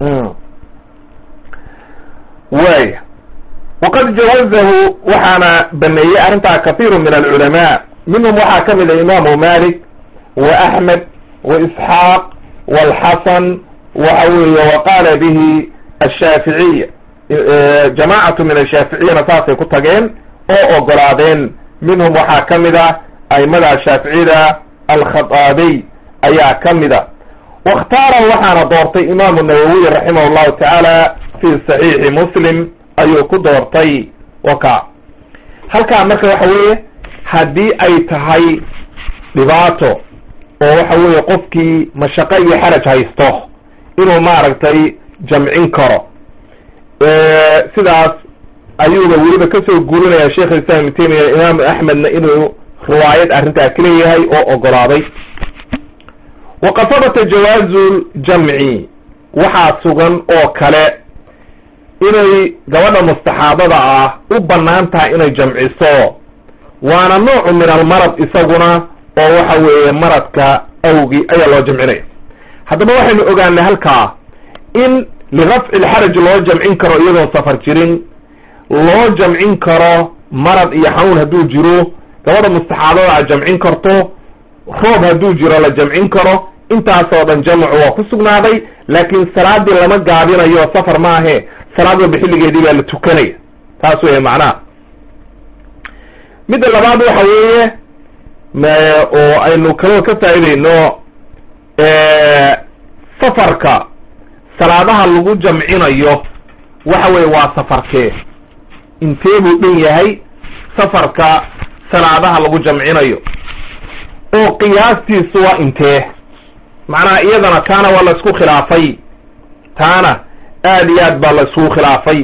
S1: waaya waqad jawazahu waxaana baneeyey arrintaa kathiiru min alculamaa minhum waxaa ka mid a imaamu malik wa axmed wa isxaaq walxasan waxa weeye wa qaala bihi ashaaficiya jamaacatu min ashaaficiyana saasay ku tageen oo ogolaadeen minhum waxaa ka mid a aimada shaaficiyada alkhataabiy ayaa ka mid a wakhtaara waxaana doortay imaamu nawowiy raximah llahu tacaala fi saxiixi muslim ayuu ku doortay waka halkaa marka waxa weeye haddii ay tahay dhibaato oo waxa weeye qofkii mashaqo iyo xaraj haysto inuu maaragtay jamcin karo sidaas ayuuba weliba kasoo guurinaya sheekh islam ibn taymiya imaamu axmedna inuu riwaayad arrintaa ka leeyahay oo ogolaaday waqad sabata jawaazu ljamci waxaa sugan oo kale inay gabadha mustaxaadada ah u bannaan tahay inay jamciso waana noocu min almarad isaguna oo waxa weeye maradka awgi ayaa loo jamcinaya haddaba waxaynu ogaanay halkaa in lirafci lxaraj loo jamcin karo iyadoon safar jirin loo jamcin karo marad iyo xanuun hadduu jiro gabadha mustaxaadada a jamcin karto roob hadduu jiro la jamcin karo intaasoo dhan jamcu waa ku sugnaaday laakiin salaadii lama gaabinayo safar maahe salaad walba xilligeedii baa la tukanaya taas weeye macnaha midda labaad waxa weeye oo aynu kaloo ka faa'iideyno safarka salaadaha lagu jamcinayo waxa weye waa safarkee intee buu dhan yahay safarka salaadaha lagu jamcinayo oo qiyaastiisu waa intee macnaha iyadana taana waa la isku khilaafay taana aad iyo aad baa la isku khilaafay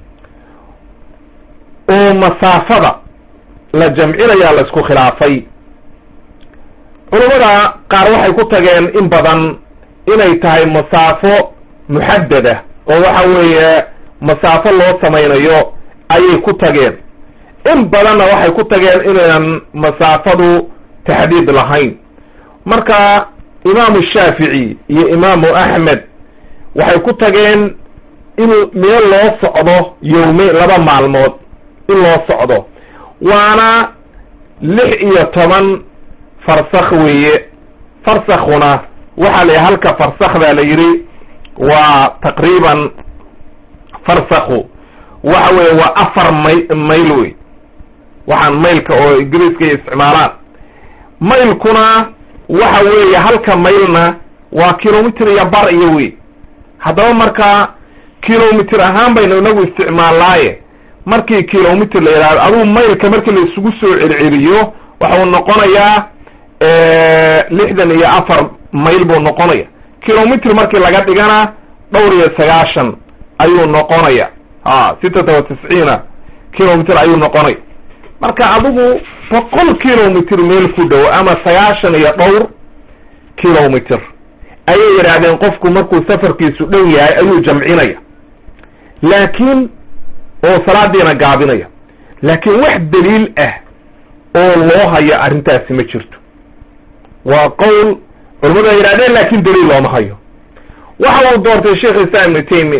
S1: oo masaafada la jamcinayaa la isku khilaafay culammada qaar waxay ku tageen in badan inay tahay masaafo muxadada oo waxa weeye masaafo loo samaynayo ayay ku tageen in badanna waxay ku tageen inaynan masaafadu taxdiid lahayn marka imaamu shaafici iyo imaamu axmed waxay ku tageen in meel loo socdo yowmeyn laba maalmood in loo socdo waana lix iyo toban farsakh weeye farsakhuna waxaa la yidhi halka farsakh baa la yidhi waa taqriiban farsakhu waxa weeye waa afar may mayl wey waxaan maylka oo ingiriiska ay isticmaalaan maylkuna waxa weeye halka maylna waa kilomitr iyo bar iyo wey haddaba markaa kilomitr ahaan baynu inagu isticmaalnaaye markii kilomitr la yidhahdo adugu maylka markii la isugu soo celceliyo waxau noqonayaa lixdan iyo afar mayl buu noqonaya kilomitr markii laga dhigana dhowr iyo sagaashan ayuu noqonaya a sittata wa tisciina kilomitr ayuu noqonaya marka adigu boqol kilomitr meel ku dhow ama sagaashan iyo dhowr kilomitr ayay yidhaahdeen qofku markuu safarkiisu dhow yahay ayuu jamcinaya laakiin oo salaadiina gaabinaya laakiin wax daliil ah oo loo hayo arrintaasi ma jirto waa qowl culamadu ay yidhahdeen laakin daliil looma hayo waxa uu doortay sheekh islam ibnu taymi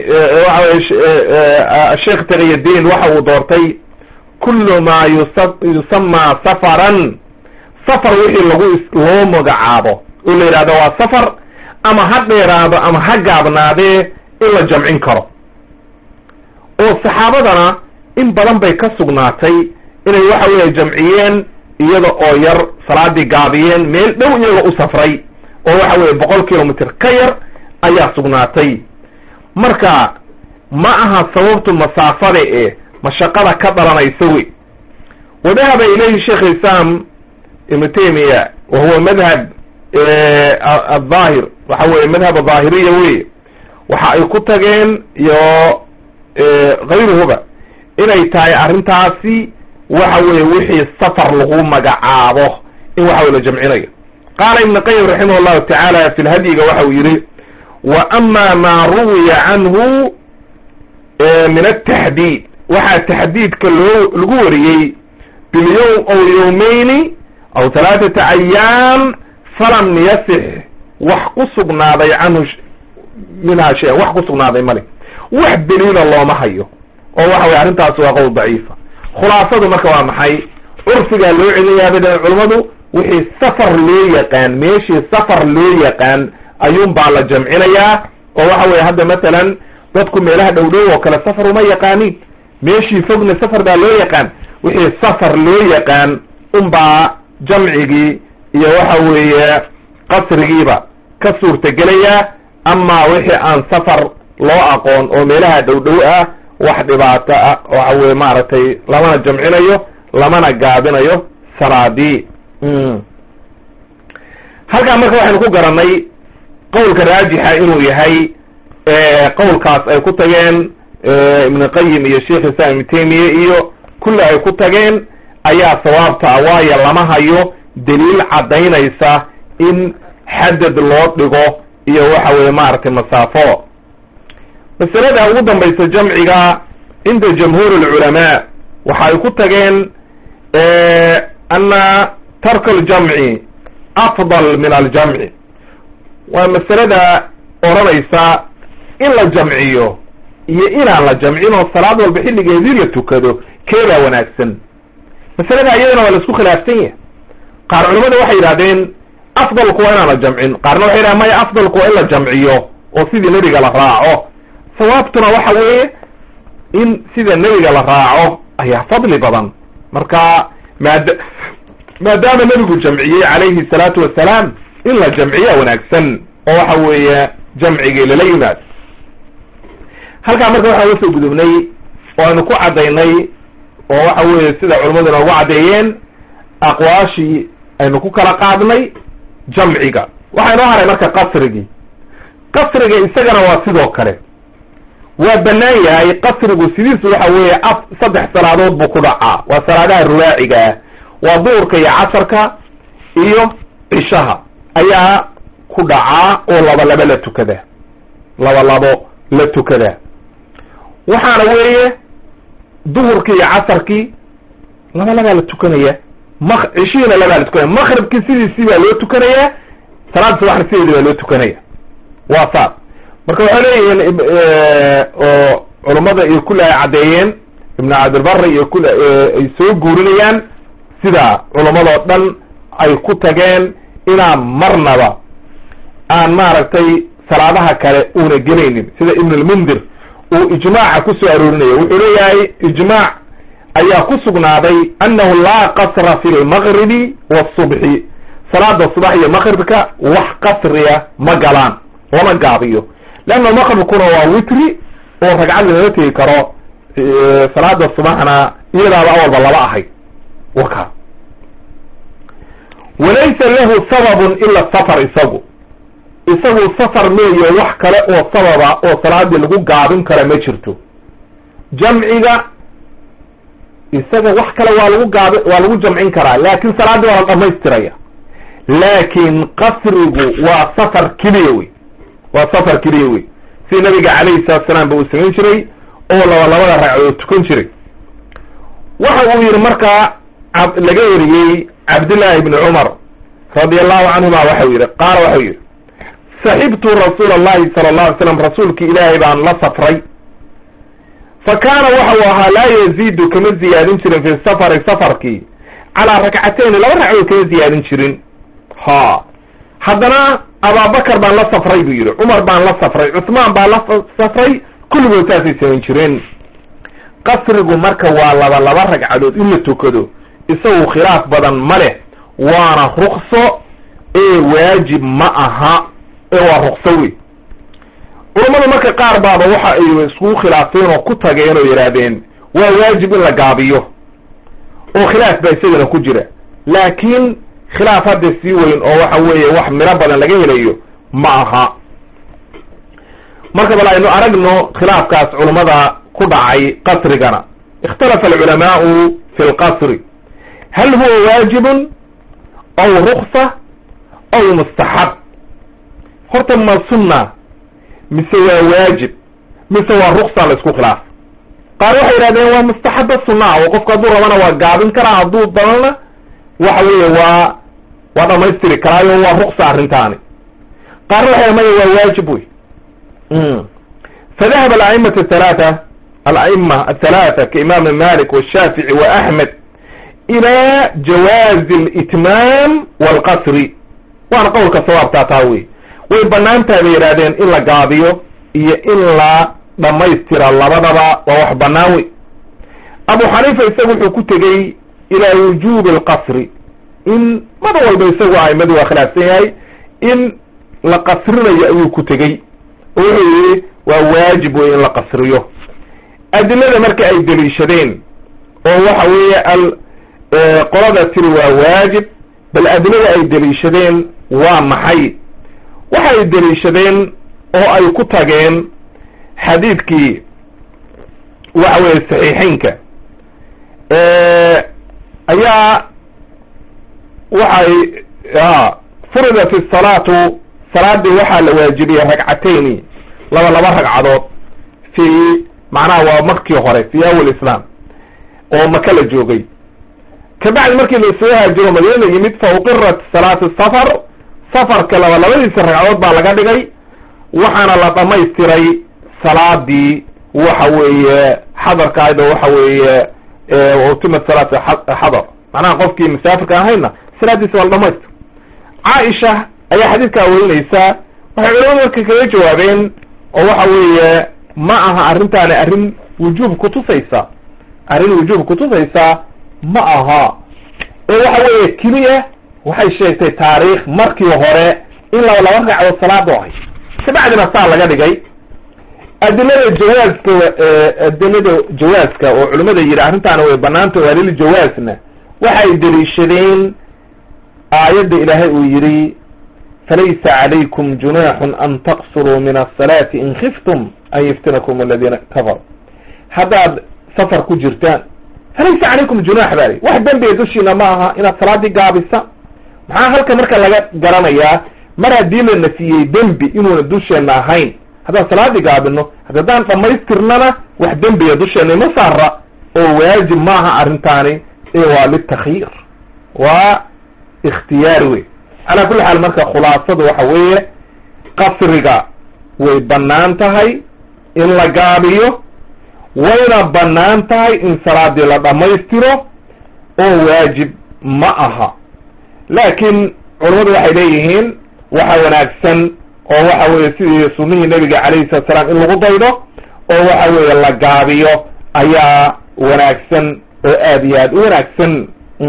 S1: waxa sheekh taqiyadiin waxa uu doortay kullu maa yusa yusamaa safaran safar wixii lagu loo magacaabo oo la yidhahdo waa safar ama ha dheeraado ama ha gaabnaadee in la jamcin karo oo saxaabadana in badan bay ka sugnaatay inay waxa weeye jamciyeen iyada oo yar salaadii gaabiyeen meel dhow iyaga u safray oo waxa weeye boqol kilomitr ka yar ayaa sugnaatay marka ma aha sababtu masaafada ee mashaqada ka dhalanaysa wey wadahaba ilayhi sheekh islam ibnu taymiya wa huwa madhab adhaahir waxa weye madhab adhaahiriya wey waxa ay ku tageen iyo kayruhuba inay tahay arrintaasi waxa weye wixii safar lagu magacaabo in waxa wey la jamcinayo qaala ibn qayim raximah llahu tacaala fi lhadyiga waxa uu yihi wa ama maa ruwiya canhu min ataxdiid waxaa taxdiidka loo lagu wariyey bilyowm aw yowmayni aw halaaثata ayaam falam yasix wax ku sugnaaday canhu minhaa shay-an wax ku sugnaaday male wax daliila looma hayo oo waxa weye arrintaasi waa qowl daciifa khulaasadu marka waa maxay curfigaa loo celinayaa bay dhahen culummadu wixii safar loo yaqaan meeshii safar loo yaqaan ayuun baa la jamcinayaa oo waxa weye hadda matalan dadku meelaha dhow dhow oo kale safar uma yaqaanin meeshii fogna safar baa loo yaqaan wixii safar loo yaqaan unbaa jamcigii iyo waxa weeye qasrigiiba ka suurtagelayaa ama wixii aan safar loo aqoon oo meelaha dhow dhow ah wax dhibaato ah waxa weye maaragtay lamana jamcinayo lamana gaabinayo salaadii halkaa marka waxaynu ku garanay qowlka raajixa inuu yahay qowlkaas ay ku tageen ibn qayim iyo sheikh islam ibn taymiya iyo kulli ay ku tageen ayaa sawaabta ah waayo lama hayo daliil caddaynaysa in xadad loo dhigo iyo waxa weye maaragtay masaafo masalada ugu dambaysa jamciga cinda jamhuur alculamaa waxa ay ku tageen ana tarka aljamci afdal min aljamci waa masalada odhanaysa in la jamciyo iyo inaan la jamcin oo salaad walba xilligeedii la tukado keebaa wanaagsan masalada iyadana waa la isku khilaafsan yahay qaar culimada waxay yidhahdeen afdalku waa inaan la jamcin qaarna waxay yidhahdeen maya afdalku waa in la jamciyo oo sidii nebiga la raaco sawaabtuna waxa weeye in sida nebiga la raaco ayaa fadli badan marka maad maadaama nebigu jamciyey calayhi salaatu wasalaam in la jamciya wanaagsan oo waxa weeye jamcigii lala yimaad halkaa marka waxaan uga soo gudubnay oo aynu ku caddaynay oo waxa weeye sida culimmadu noogu caddeeyeen aqwaashii aynu ku kala qaadnay jamciga waxaa inoo haray marka qasrigii qasriga isagana waa sidoo kale waa bannaan yahay qasrigu sidiisu waxa weeye af saddex salaadood buu ku dhacaa waa salaadaha rubaaciga ah waa duhurka iyo casarka iyo cishaha ayaa ku dhacaa oo laba labo la tukada laba labo la tukada waxaana weeye duhurkii iyo casarkii laba labaa la tukanaya mak cishihiina labaa la tukanaya makribkii sidiisii baa loo tukanayaa salaada subaxna sideedii baa loo tukanaya waa saas marka waxay leeyihiin oo culummada iyo kulli ay caddeeyeen ibnu cabdilbari iyo kul ay soo guurinayaan sida culummadoo dhan ay ku tageen inaan marnaba aan maaragtay salaadaha kale uuna gelaynin sida ibn lmundir uu ijmaaca ku soo aroorinaya wuxuu leeyahay ijmaac ayaa ku sugnaaday annahu laa qasra fi lmaqribi wasubxi salaada subax iyo maqribka wax qasriya ma galaan lama gaabiyo leanna maqribkuna waa witri oo ragcad lala tegi karo salaada subaxna iyadaaba awalba laba ahayd waka walaysa lahu sababun ila safar isagu isagu safar meeyo wax kale oo sababa oo salaadii lagu gaabin kara ma jirto jamciga isaga wax kale waa lagu gaabi waa lagu jamcin karaa laakin salaaddii waa la dhamaystiraya laakin qasrigu waa safar keliya wey waa safar keliya wey si nabiga calayhi salatu salaam ba uu samayn jiray oo laba labada ragcadood tukan jiray waxa uu yihi markaa laga weriyey cabdillahi ibni cumar radi allahu canhuma waxau yihi qaala waxau yihi saxibtu rasuula allahi sala allahu alay slam rasuulki ilaahay baan la safray fa kaana waxau ahaa laa yaziidu kama ziyaadin jirin fi safari safarkii calaa rakcatayni laba ragcadood kama ziyaadin jirin ha haddana abaabakar baan la safray buu yihi cumar baan la safray cuthmaan baan la safray kulligood saasay samayn jireen qasrigu marka waa laba laba ragcadood in la tukado isagu khilaaf badan ma leh waana rukso ee waajib ma aha ee waa rukso wey culammadu marka qaar baaba waxa ay iskugu khilaafeen oo ku tageen oo yidhaahdeen waa waajib in la gaabiyo oo khilaaf baa isagana ku jira laakiin khilaaf hadda sii weyn oo waxa weeye wax miro badan laga helayo ma aha marka bal aynu aragno khilaafkaas culammada ku dhacay qasrigana ikhtalafa alculamaau fi lqasri hal huwa waajibun aw ruksa aw mustaxab horta ma sunna mise waa waajib mise waa ruksa la isku khilaaf qaar waxay yidhahdeen waa mustaxaba sunaa oo qofku hadduu rabana waa gaabin karaa hadduu danana waxa weeye waa waa dhamaystiri karaayo waa ruksa arrintaani qaarna waxay maya waa waajib wey fadahaba alaimatu athalaata alaima athalaata kaimaam malik washaafici wa axmed ila jawaazi litmaam walqasri waana qowlka sawaabtaa taa wey way banaantahay bay yidhahdeen in la gaabiyo iyo in la dhamaystira labadaba waa wax banaan wey abu xaniifa isagu wuxuu ku tegey ilaa wujubi alqasri in mada walba isagu aimadu waa khilaafsan yahay in la qasrinayo ayuu ku tegey oo wuxuu yihi waa waajib wey in la qasriyo adilada marka ay deliishadeen oo waxa weeye al qolada tiri waa waajib bal adilada ay deliishadeen waa maxay waxay deliishadeen oo ay ku tageen xadiidkii waxa weeye saxiixeynka ayaa waxay furidat isalaatu salaadii waxaa la waajibiyey ragcatayni laba laba ragcadood fi macnaha waa markii hore fi awal islaam oo maka la joogay kabacdi markii lasoo haajiro madiina la yimid fa uqirat salaatu safar safarka laba labadiisa ragcadood baa laga dhigay waxaana la dhamaystiray salaadii waxa weeye xadarkaayda waxa weeye utima salaat xadar macnaha qofkii musaafirka ahayna salaadiisa waa la dhamaystir caaisha ayaa xadiidkaa werinaysaa waxay culamadu marka kaga jawaabeen oo waxa weeye ma aha arrintaani arrin wujuub kutusaysa arrin wujuub kutusaysa ma aha ee waxa weeye keliya waxay sheegtay taariikh markii hore in laba laba ragcadood salaada ahay kabacdina saa laga dhigay adilada jawaaska adilada jawaaska oo culimada yidhi arrintaana way banaanta waa lil jawaasna waxay deliishadeen aayadda ilaahay uu yidhi falaysa calaykum junaaxun an taqsuruu min asalaati in khiftum an yiftinakum aladiina kafaruu haddaad safar ku jirtaan falaysa calaykum junaax baa li wax dembiga dushiina ma aha inaad salaaddii gaabisa maxaa halka marka laga garanayaa mar haddii la nafiyey dembi inuuna dusheenna ahayn haddaan salaaddii gaabino haddaan dhamaystirnana wax dembiga dusheena ima saara oo waajib maaha arrintaani ee waa litakyiir waa ikhtiyaari wey calaa kulli xaal marka khulaasadu waxa weeye qasriga way bannaan tahay in la gaabiyo wayna bannaan tahay in salaaddii la dhammaystiro oo waajib ma aha laakiin culammadu waxay leeyihiin waxa wanaagsan oo waxa weeye sidii sunnihii nebiga calayhi salatu salaam in lagu daydo oo waxa weeye la gaabiyo ayaa wanaagsan oo aad iyo aad u wanaagsan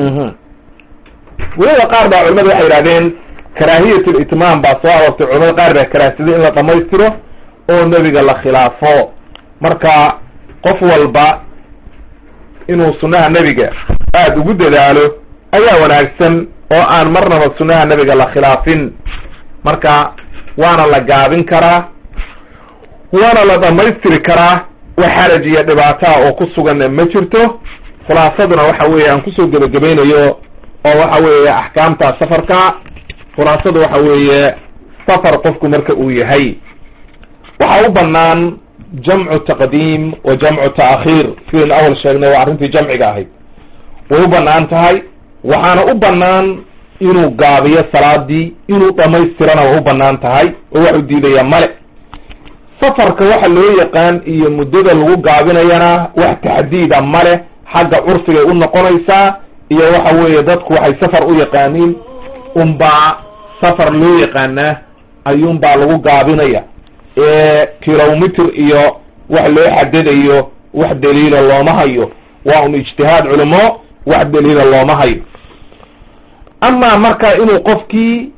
S1: weliba qaar baa culamadu waxay yidhahdeen karaahiyat litmaam baa soo aroortay culamada qaar baa karaahsaday in la dhamaystiro oo nebiga la khilaafo marka qof walba inuu sunnaha nebiga aada ugu dadaalo ayaa wanaagsan oo aan marnaba sunnaha nebiga la khilaafin marka waana la gaabin karaa waana la dhamaystiri karaa wax xaraj iyo dhibaataa oo ku suganna ma jirto khulaasaduna waxa weeye aan kusoo gebagabaynayo oo waxa weeye axkaamta safarka khulaasadu waxa weeye safar qofku marka uu yahay waxa u banaan jamcu taqdiim wa jamcu ta'khiir sidaynu awal sheegnay waa arrintii jamciga ahayd way u banaan tahay waxaana u banaan inuu gaabiyo salaadii inuu dhamaystirana waa u banaan tahay oo waxu diidaya male safarka waxa loo yaqaan iyo muddada lagu gaabinayana wax taxdiida male xagga curfigay u noqonaysaa iyo waxa weeye dadku waxay safar u yaqaaniin unbaa safar loo yaqaanaa ayuunbaa lagu gaabinaya ee kilomitr iyo wax loo xadadayo wax daliila looma hayo waa un ijtihaad culimo wax daliila looma hayo amaa marka inuu qofkii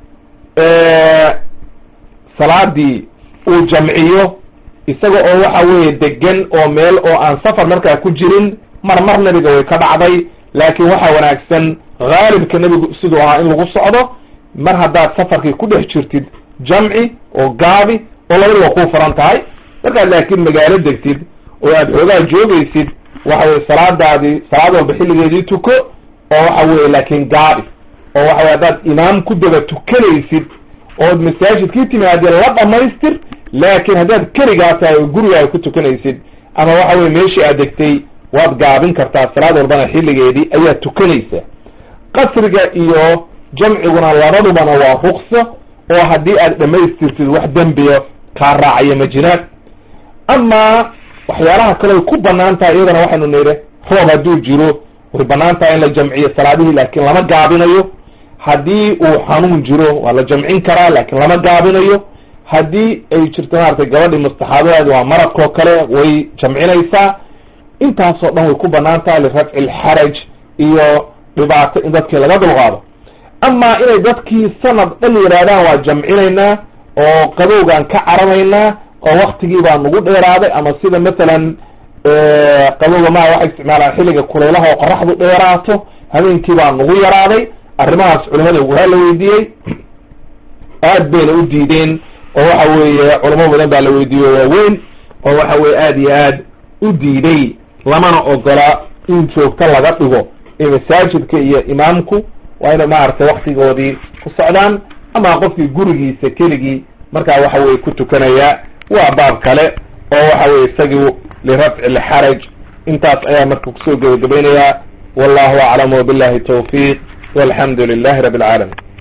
S1: salaadii uu jamciyo isaga oo waxa weeye degan oo meel oo aan safar markaa ku jirin mar mar nebiga way ka dhacday laakiin waxaa wanaagsan haalibka nebigu siduu ahaa in lagu socdo mar haddaad safarkii ku dhex jirtid jamci oo gaabi oo labadiba kuu furan tahay markaad laakiin magaalo degtid oo aad xoogaa joogaysid waxa weye salaadaadii salaad walba xilligeedii tuko oo waxa weye laakiin gaabi oo waxa weye haddaad imaam ku daba tukanaysid ood masaajidkii timaadee la dhamaystir laakiin haddaad keligaa tahay oo gurigaaga ku tukanaysid ama waxa weye meeshii aad degtay waad gaabin kartaa salaad walbana xilligeedii ayaad tukanaysaa qasriga iyo jamciguna labadubana waa rukso oo haddii aad dhamaystirtid wax dembiyo kaa raacayo ma jiraan amaa waxyaalaha kale way ku banaan tahay iyadana waxaynu nidhi roob hadduu jiro way banaan tahay in la jamciyo salaadihii laakiin lama gaabinayo haddii uu xanuun jiro waa la jamcin karaa laakiin lama gaabinayo haddii ay jirto maaragtay gabadhii mustaxaabadeed waa maradkoo kale way jamcinaysaa intaasoo dhan way ku banaan tahay lirafci lxaraj iyo dhibaato in dadkii laga dulqaado amaa inay dadkii sanad dhan yidhaahdaan waa jamcinaynaa oo qabowgaan ka cararaynaa oo waktigii baa nagu dheeraaday ama sida masalan qabowga maa waxay isticmaalaan xilliga kulaylaha oo qoraxdu dheeraato habeenkii baa nagu yaraaday arrimahaas culimada waa la weydiiyey aad bayna u diideen oo waxa weeye culamo badan baa la weydiiye waaweyn oo waxa weye aad iyo aad u diiday lamana ogola in joogto laga dhigo ee masaajidka iyo imaamku waa inay maaragtay waktigoodii ku socdaan ama qofkii gurigiisa keligii markaa waxa weye ku tukanaya waa baab kale oo waxa weye isagii lirafci lxaraj intaas ayaa marka kusoo gebagabaynayaa wallahu aclam wabillahi tawfiiq walxamdu lilahi rabi alcaalamiin